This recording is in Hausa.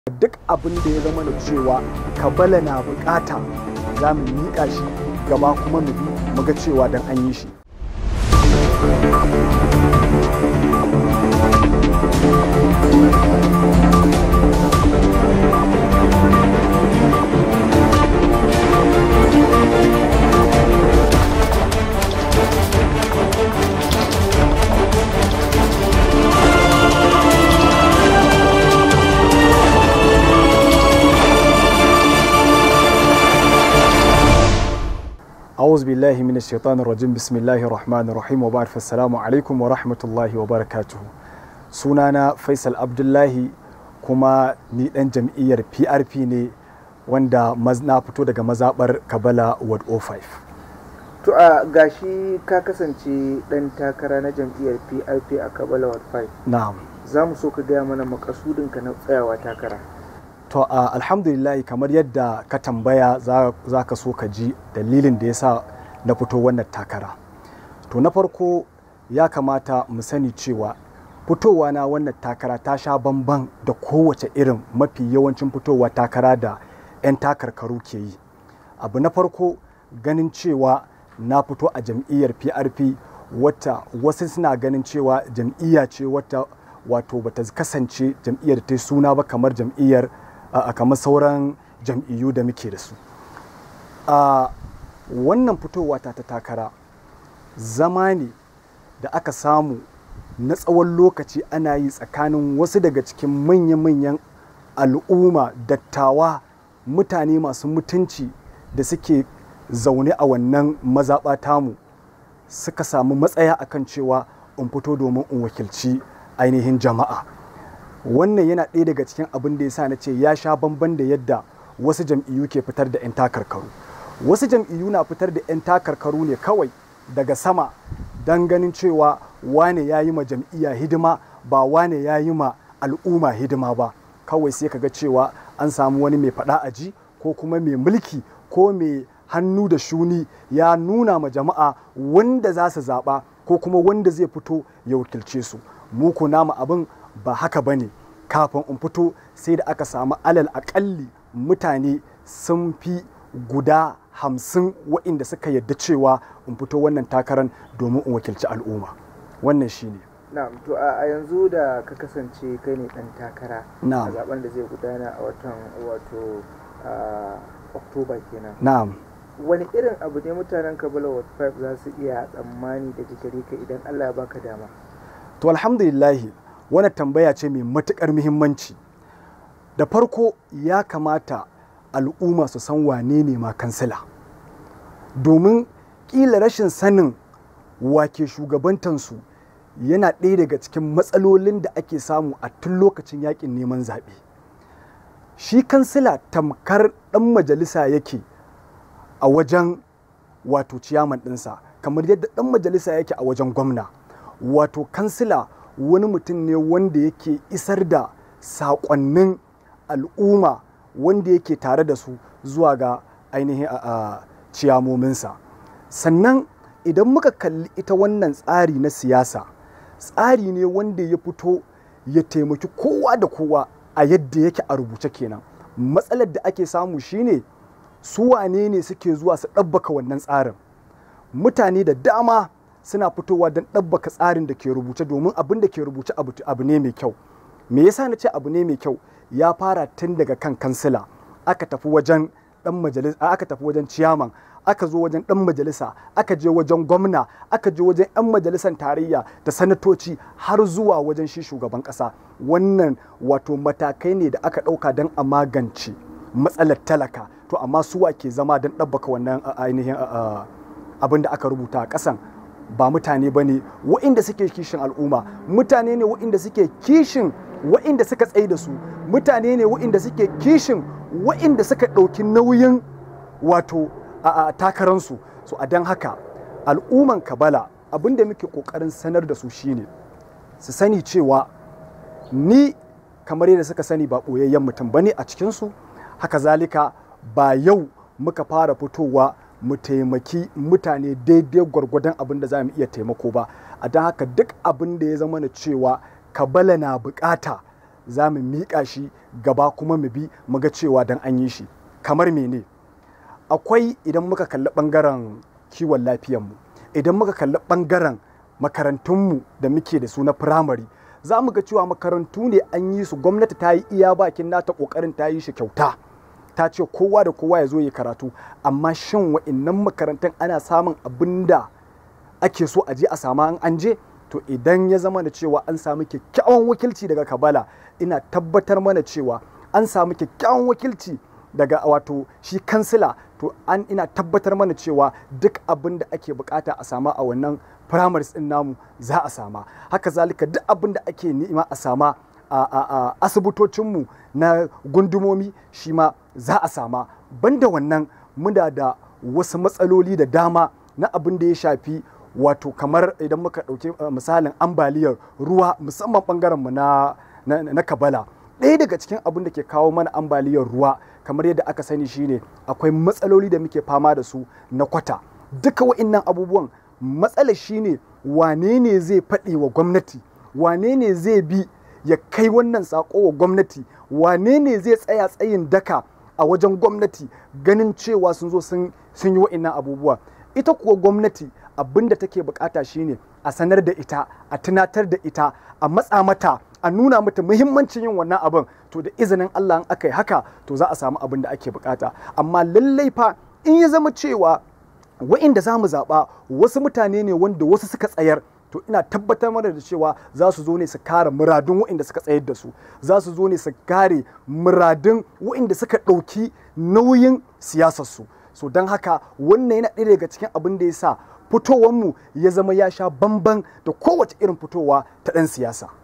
duk abin da ya zama da cewa kabala na bukata za mu miƙa shi gaba kuma mu bi mu ga cewa dan an yi shi أعوذ بالله من الشيطان الرجيم بسم الله الرحمن الرحيم وبعد فالسلام عليكم ورحمة الله وبركاته sunana faisal abdullahi kuma ni dan jam'iyyar prp ne wanda na fito daga mazabar kabala ward 05 to a gashi ka kasance dan takara na jam'iyyar prp a kabala ward 5 na'am za mu so ka gaya mana makasudinka na tsayawa takara to a alhamdulillah kamar yadda ka tambaya za ka so ka ji dalilin da ya sa na fito wannan takara to na farko ya kamata mu sani cewa fitowa na wannan takara ta sha bamban da kowace irin mafi yawancin fitowa takara da 'yan takarkaru ke yi abu na farko ganin cewa na fito a jam'iyyar prp wata wasu suna ganin cewa jam'iyya ce wata wato bata kasance jam'iyyar ta suna ba kamar jam'iyyar a kamar sauran jam'iyyu da muke da su a wannan fitowa ta ta takara zama ne da aka samu na tsawon lokaci ana yi tsakanin wasu daga cikin manya-manyan al'umma dattawa mutane masu mutunci da suke zaune a wannan mazaɓa tamu suka samu matsaya akan cewa in fito domin in wakilci ainihin jama'a wannan yana ɗaya daga cikin abin da ya sa na ce ya sha bamban da yadda wasu jam'iyyu ke fitar da 'yan takarkaru wasu jam'iyyu na fitar da 'yan takarkaru ne kawai daga sama don ganin cewa wane ya yi ma jam'iyya hidima ba wane ya yi ma al'umma hidima ba kawai sai kaga cewa an samu wani mai faɗa aji ko kuma mai mulki ko mai hannu da shuni ya nuna ma jama'a wanda za su zaɓa ko kuma wanda zai fito ya wakilce su mu ku nama abin ba haka ba ne kafin in fito sai da aka samu alal akalli mutane sun fi guda hamsin waɗanda suka yadda cewa in fito wannan takarar domin in wakilci al'umma wannan shi ne na'am to a yanzu da ka kasance kai ne dan takara Na'am. a zaben da zai gudana a watan wato oktoba kenan na'am wani irin abu ne mutanen kabila ward 5 za su iya tsammani daga gare ka idan allah ya baka dama to alhamdulillahi wani tambaya ce mai matuƙar muhimmanci da farko ya kamata al'umma su san wane ne ma kansila domin ƙila rashin sanin wake shugabantansu yana ɗaya daga cikin matsalolin da ake samu a tun lokacin yakin neman zaɓe shi kansila tamkar ɗan majalisa yake a wajen wato ciyaman ɗinsa kamar yadda ɗan majalisa yake a wajen gwamna wato kansila wani mutum ne wanda yake isar da saƙonnin al'umma wanda yake tare da su zuwa ga ainihin a ciyamominsa sannan idan muka kalli ita wannan tsari na siyasa tsari ne wanda ya fito ya taimaki kowa da kowa a yadda yake a rubuce kenan matsalar da ake samu shine su wane ne suke zuwa su ɗabbaka wannan tsarin mutane da dama suna fitowa don ɗabbaka tsarin da ke rubuce domin abin da ke rubuce abu ne mai kyau me yasa na ce abu ne mai kyau ya fara tun daga kan kansila aka tafi wajen dan majalisa aka tafi wajen ciyaman aka zo wajen dan majalisa aka je wajen gwamna aka je wajen 'yan majalisan tarayya da sanatoci har zuwa wajen shi shugaban kasa wannan wato matakai ne da aka ɗauka don a magance matsalar talaka to amma suwa ke zama don ɗabbaka wannan ainihin abin da aka rubuta a ƙasan ba mutane ba ne wa'inda suke kishin al'umma mutane ne wa'inda suke kishin wa'inda suka tsaye da su mutane ne wa'inda suke kishin wa'inda suka ɗauki nauyin wato a takaransu so a don haka al'umman kabala abin da muke ƙoƙarin sanar da su shine su sani cewa ni kamar yadda suka sani ba ɓoyayyen mutum ba ne a cikinsu haka zalika ba yau muka fara fitowa mu taimaki mutane daidai gwargwadon abin da za mu iya taimako ba a don haka duk abin da ya zama na cewa kabala na bukata za mu miƙa shi gaba kuma mu bi mu ga cewa dan an yi shi kamar mene akwai idan muka kalli ɓangaren kiwon lafiyanmu idan muka kalli ɓangaren makarantunmu da muke da su na firamare za mu ga cewa makarantu ne an yi su gwamnati ta yi iya bakin nata ƙoƙarin ta yi shi kyauta ta ce kowa da kowa ya zo ya karatu amma shin wa'innan makarantun ana samun abin da ake so a je a sama an je to idan ya zama da cewa an samu kyakkyawan wakilci daga kabala ina tabbatar mana cewa an samu kyakkyawan wakilci daga wato shi kansila to an ina tabbatar mana cewa duk abin da ake bukata a sama a wannan primaries din namu za a sama haka zalika duk abin da ake nema a sama a asibitocinmu na gundumomi shi ma za a sama banda wannan muna da wasu matsaloli da dama na abin da ya shafi wato kamar idan muka ɗauki misalin ambaliyar ruwa musamman ɓangarenmu na, na, na kabala ɗaya daga cikin abin da ke kawo mana ambaliyar ruwa kamar yadda aka sani shine akwai matsaloli da muke fama da su na kwata duka wa'innan abubuwan matsalar shine wane ne zai faɗi wa gwamnati wane ne zai bi ya kai wannan sako wa gwamnati wane ne zai tsaya tsayin daka a wajen gwamnati ganin cewa sun zo sun yi wa'innan abubuwa ita kuwa gwamnati abin da take bukata shine a sanar da ita a tunatar da ita a matsa mata a nuna mata muhimmancin yin wannan abin to da izinin Allah in aka yi haka to za a samu abin da ake bukata amma lallai fa in ya zama cewa wa'inda za mu zaɓa wasu mutane ne wanda wasu suka tsayar to ina tabbatar mana da cewa za su zo ne su kare muradun wa'inda suka tsayar da su za su zo ne su kare muradun wa'inda suka ɗauki nauyin siyasarsu so don haka wannan yana ɗaya daga cikin abin da ya sa fitowanmu ya zama ya sha bamban da kowace irin fitowa ta ɗan siyasa